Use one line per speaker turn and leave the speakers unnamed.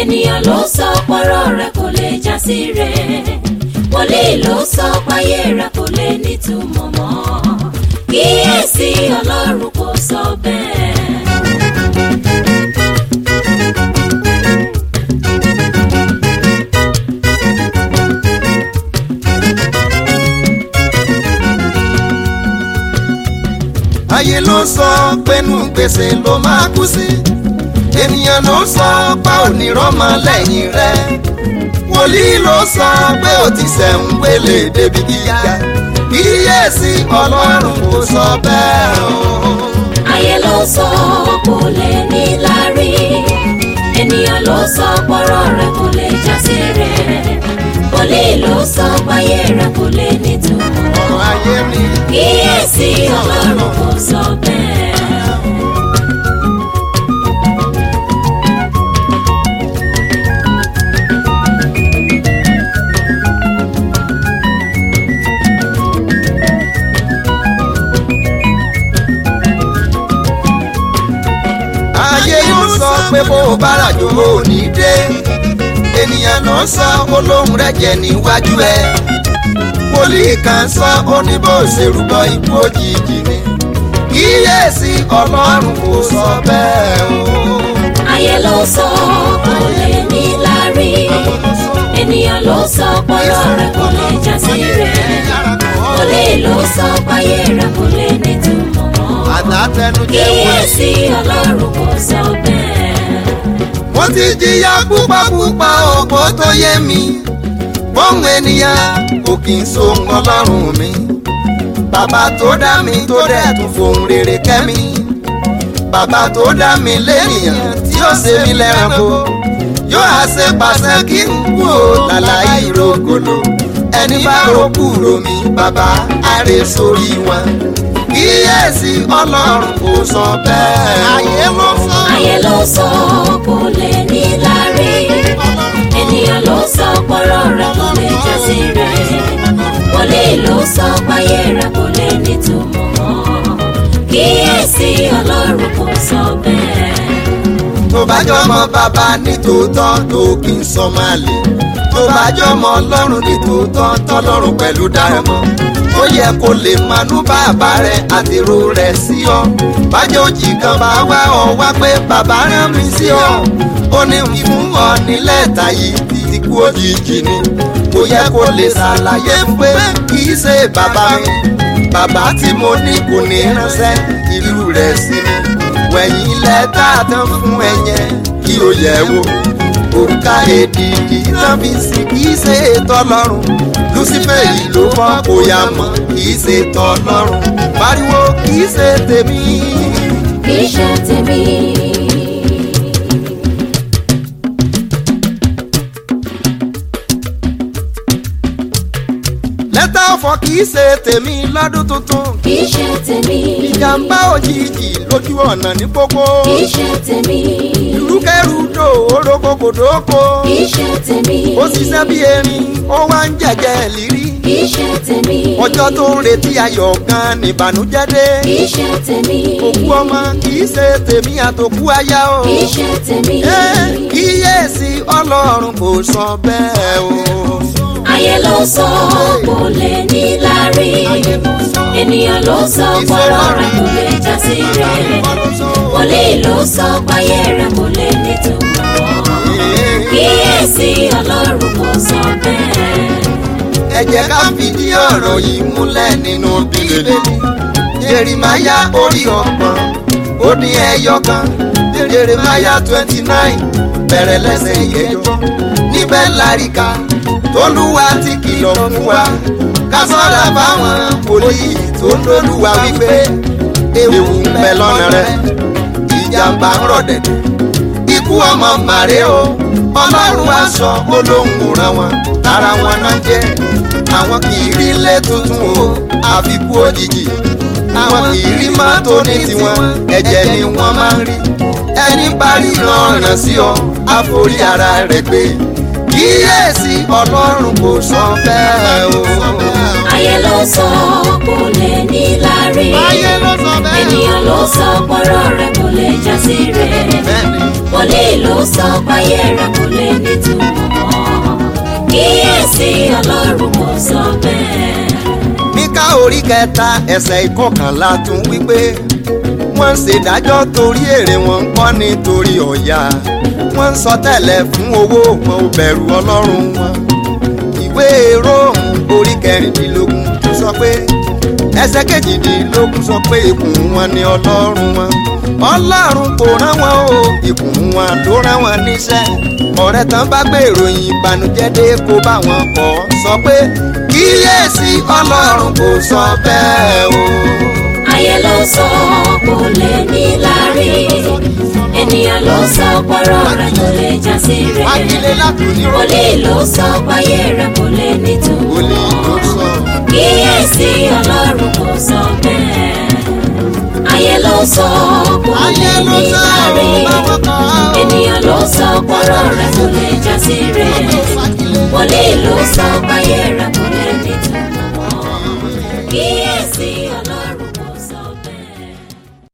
ènìyàn ló sọ pọ́rọ̀ rẹ kò lè já sí rẹ̀ wòlíì ló sọ páyé rẹ kò lè nítumọ̀ mọ́ kíyèsí ọlọ́run kò sọ bẹ́ẹ̀.
ayé ló sọ pẹ́nu gbèsè ló máa kú sí ènìyàn ló sọ pa onírọ́mọ lẹ́yìn rẹ̀ wòlíì ló sọ pé ó ti sẹ̀ń gbélé débi gíga kíyèsí ọlọ́run kò sọ bẹ́ẹ̀ o.
ayé ló sọ kò lè ní lárí ènìyàn ló sọ pọ́rọ̀ rẹ kò lè já sí rẹ̀ wòlíì ló sọ páyé rẹ kò lè nítumọ̀
ọ̀rọ̀ ayé mi
kíyèsí ọlọ́run kò sọ bẹ́ẹ̀.
ayé yóò sọ pé bó o bá ràjò ò ní dé ènìyàn náà sọ olóhùn rẹ̀ jẹ́ níwájú ẹ wòlíì kan sọ ó ní bó ṣe rúbọ ikú òjijì ni kíyèsí ọlọ́run kò sọ bẹ́ẹ̀ o.
ayé ló sọ kò lè ní lárí ènìyàn ló sọ pọ́rọ̀ rẹ kò lè já sí rẹ̀ wòlíì ló sọ páyé rẹ kò lè nítumọ̀ mọ́
àtàtẹnujẹ wọn.
kíyèsí ọlọ́run kò sọ bẹ́ẹ̀.
mo ti jìyà púpàpúpà ògbó tó yé mi bóun ènìyàn kò kì í so ọlọ́run mi bàbá tó dá mi tó dẹ̀ tún fohùn rere kẹ́ mi bàbá tó dá mi lẹ́nìyàn tí ó ṣe mí lẹ́ranko yóò á ṣe pàṣẹ kí n kú ò lálàyé ìrògòlò ẹni bá ròkú ro mi bàbá àrè sórí wọn kíyèsí ọlọ́run kò sọ bẹ́ẹ̀ ayé ló sọ.
ayé ló sọ kò lè ní lárí ènìyàn ló sọ pọ́rọ̀ rẹ kò lè já sí rẹ̀ wòlíì ló sọ páyé rẹ kò lè nítumọ̀ mọ́ kíyèsí ọlọ́run kò sọ bẹ́ẹ̀.
tó bá jọmọ bàbá ní tòótọ́ tó kì í sọ máa lè tó bá jọmọ ọlọ́run ní tòótọ́ tọ́lọ́run pẹ̀lú dáramọ́ ó yẹ kó lè manú bàbá rẹ àtèrò rẹ sí ọ bájọ́ òjì kan bá wá ọ wá pé bàbá rán mi sí ọ ó ní fún ọ nílẹ̀ tàyí títí kú òjijì ni kò yẹ kó lè ṣàlàyé pé kì í ṣe bàbá mi bàbá tí mo ní kò ní ránṣẹ́ ìlú rẹ̀ sí mi wẹ̀yìn ilẹ̀ tá a tán fún ẹyẹ kí o yẹ̀ wò òrùka èdìdì tán fi sí kì í ṣe tọlọ́run lucifer yìí ló fọ́ kó yá mọ́ kì í ṣe tọlọ́run pariwo kì í ṣe tèmi.
kì í ṣe tèmi.
lẹ́tà ọ̀fọ̀ kì í ṣe tèmi lọ́dún tuntun
kì í ṣe tèmi.
ìjàmbá òjijì lójú ọ̀nà ní pópó
kì í ṣe tèmi.
ìrúkẹ́rúdò orókòkòdókò
kì í ṣe tèmi.
ó ṣiṣẹ́ bí erin ó wá ń jẹ̀jẹ̀ lírí
kì í ṣe tèmi.
ọjọ́ tó ń retí ayọ̀ gan nìbànújẹ́ dé
kì í ṣe tèmi.
òkú ọmọ kì í ṣe tèmi àtòkú aya o
kì í ṣe tèmi.
Ẹ́, kíyèsí ọlọ́run kò sọ bẹ́ẹ̀ o.
ayé ló sọ kò lè ní lárí ènìyàn ló sọ pọ́rọ̀ rẹ kò lè já sí rẹ̀ wòlíì ló sọ páyé rẹ kò lè nítumọ̀ kíyèsí ọlọ́run kò sọ bẹ́ẹ̀.
ẹ jẹ́ ká fìdí ọ̀rọ̀ yìí múlẹ̀ nínú bíbélì jerimaya orí ọgbọ̀n ó dín ẹyọ kan jerimaya twenty nine bẹ̀rẹ̀ lẹ́sẹ̀ ìyẹjọ́ níbẹ̀ láríka tolúwa ti kìlọ̀ fún wa ká ṣọ́ra fáwọn wòlíì tó ń lólúwa wípé ewu ń bẹ lọ́nà rẹ̀ ìjàmbá ń rọ̀ dẹ̀dẹ̀ ikú ọmọ màrè o ọlọ́run aṣọ olóhùn ràn wọ́n ara wọn náà jẹ́ àwọn kì í rí ilé tuntun o àfikún òjijì àwọn kì í rí mọ́tò ní tiwọn ẹ̀jẹ̀ ni wọ́n máa ń rí ẹni bá rí ọ̀ràn sí ọ àforí ara rẹ̀ gbé kíyèsí ọlọ́run kò sọ bẹ́ẹ̀ o.
ayé ló sọ kò lè ní lárí
ayé ló sọ bẹ́ẹ̀.
ènìyàn ló sọ pọ́rọ̀ rẹ̀ kò lè já sí rẹ̀
bẹ́ẹ̀ni
wòlíì ló sọ páyé rẹ̀ kò lè nítumọ̀ kíyèsí ọlọ́run kò sọ bẹ́ẹ̀.
Míkà orí kẹta ẹsẹ̀ ìkọkànlá tún wípé wọ́n ń ṣèdájọ́ torí èrè wọn ń kọ́ nítorí ọ̀yà wọ́n ń sọ tẹ́lẹ̀ fún owó wọn ò bẹ̀rù ọlọ́run wọn. ìwé róòmù orí kẹrìndínlógún sọ pé ẹsẹ̀ kejìdínlógún sọ pé ikùn wọn ni ọlọ́run wọn. ọlọ́run kò rán wọn o ikùn wọn ló rán wọn níṣẹ́ ọ̀rẹ́ tán bá gbé ìròyìn ìbànújẹ́ dé kó bá wọn kọ́ sọ pé kíyèsí ọlọ́run kò sọ bẹ́ẹ̀ o.
ayé ló sọ kò lè ní lárí ènìyàn ló sọ pọ́rọ̀ rẹ̀ kò lè já sí rẹ̀
wákìlẹ̀ látòní rò
wòlíì ló sọ páyé rẹ̀ kò lè nítumọ̀
wòlíì ló sọ.
kíyèsí ọlọ́run kò sọ bẹ́ẹ̀ ayé ló sọ kò lè
ayé ló
ní
sọ
lárí
báwọn kan ó.
ènìyàn ló sọ pọ́rọ̀ rẹ̀ kò lè já sí rẹ̀ wòlíì ló sọ páyé